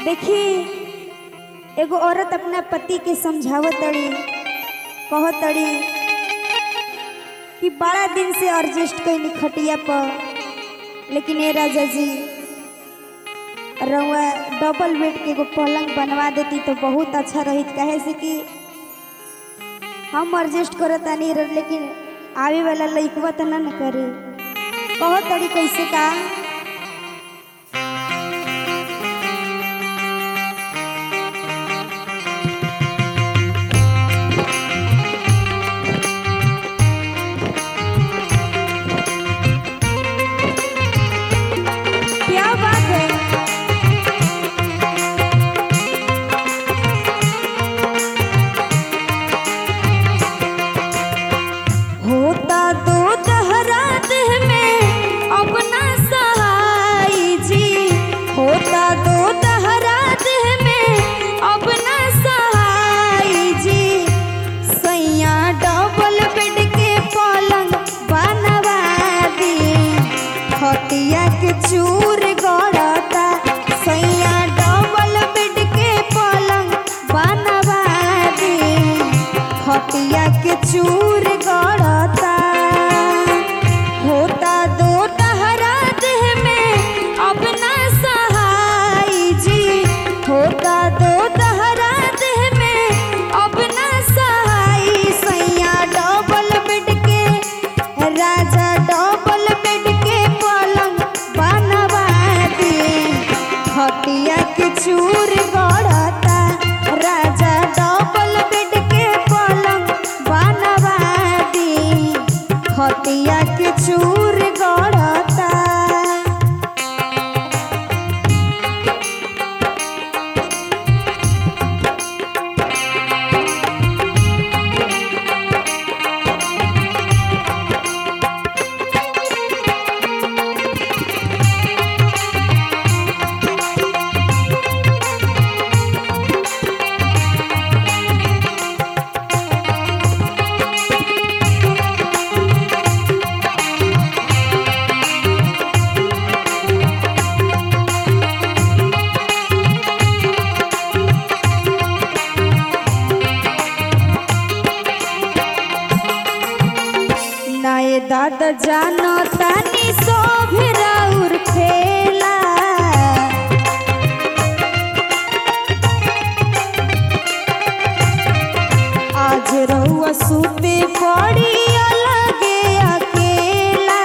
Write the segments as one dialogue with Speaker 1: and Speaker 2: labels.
Speaker 1: देखी एगो औरत अपना पति के समझावत तड़ी कहत तड़ी कि बड़ा दिन से एडजस्ट कैली खटिया पर लेकिन ए राजा जी रउआ डबल बेड के एगो पलंग बनवा देती तो बहुत अच्छा रही कहे से कि हम एडजस्ट करत तानी लेकिन आवे वाला लइकवा त ना न करे कहत तड़ी कैसे का क्या बात है होता तो तहरा देह में अपना सहाय जी होता तो तहरा देह में अपना सहाय जी सैया डबल बेड के पलंग बनवा दी खटिया के चूर गड़ता सैया डबल बेड के पलंग बनवा दी खटिया के चूर गड़ता होता दो तहरा देह में अपना सहाय जी होता दो तहरा देह में अपना सहाय सैया डबल बेड के राजा डबल बेड के पलंग बनवा दी खटिया के चूर गड़ता राजा डबल बेड के पलंग बनवा दी खटिया के चूर गड़ता नाये दादा जानो तानी सोभरा उर खेला आज रहुआ सूते पड़ी अलगे अकेला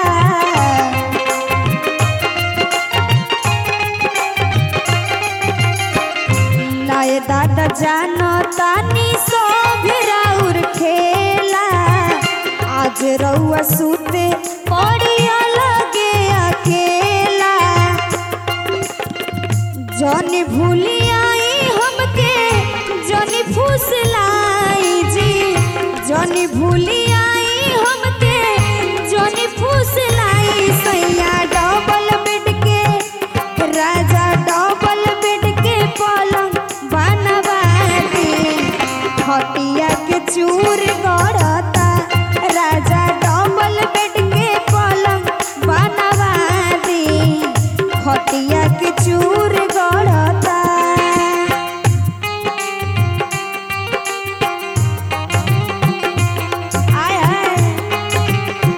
Speaker 1: नाये दादा जानो तानी सोभरा उर खेला आज रउआ सूते पड़ी अलगे अकेला जनी भूली आई हमके जनी फुसलाई जी जनी भूली आई हमके जनी फुसलाई सैया डबल बेड के राजा डबल बेड के पलंग बनवा दी खटिया के चूर गड़ता राजा डबल बेड के पलंग बनवा दी खटिया के चूर गड़ता आय हाय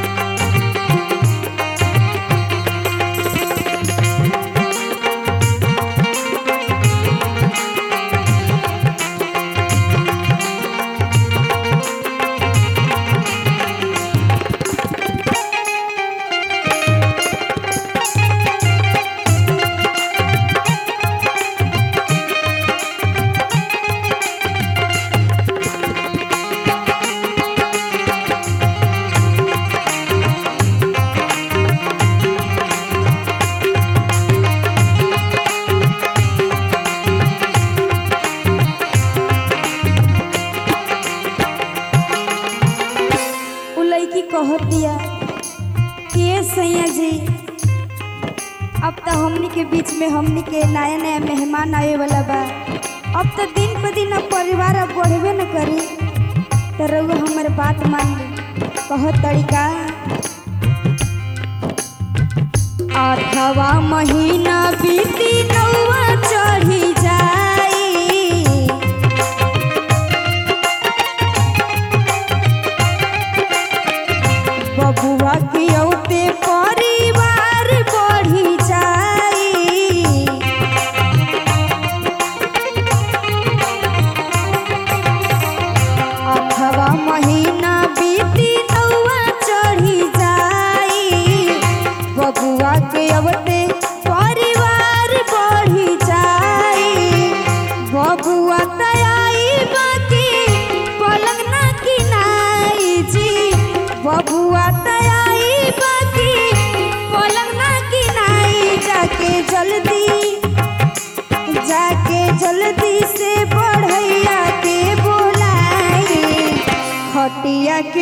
Speaker 1: उ लड़की कहत दिया कि ये सैया जी अब तो हमनी के बीच में हमनी के नया नया मेहमान आवे वाला बा अब तो दिन ब दिन अब परिवार अब बढ़बे न करी तो रउआ हमर बात मान ली कहत तरीका आठवा महीना बीती नौवा चढ़ी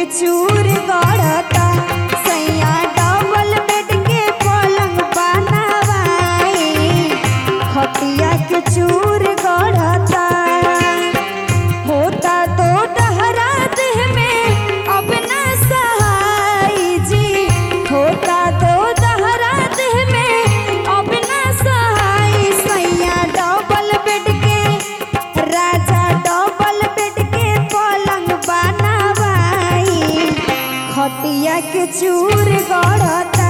Speaker 1: के चूर गढ़ता सैया डबल बेड के पलंग बनवाई खटिया के चूर गढ़ता होता तो डहरा देह में अब न सहाय जी होता तो डहरा देह में अब न सहाय सैया डबल बेड के राजा डबल बेड के पलंग बनवाई खटिया के चूर गढ़ता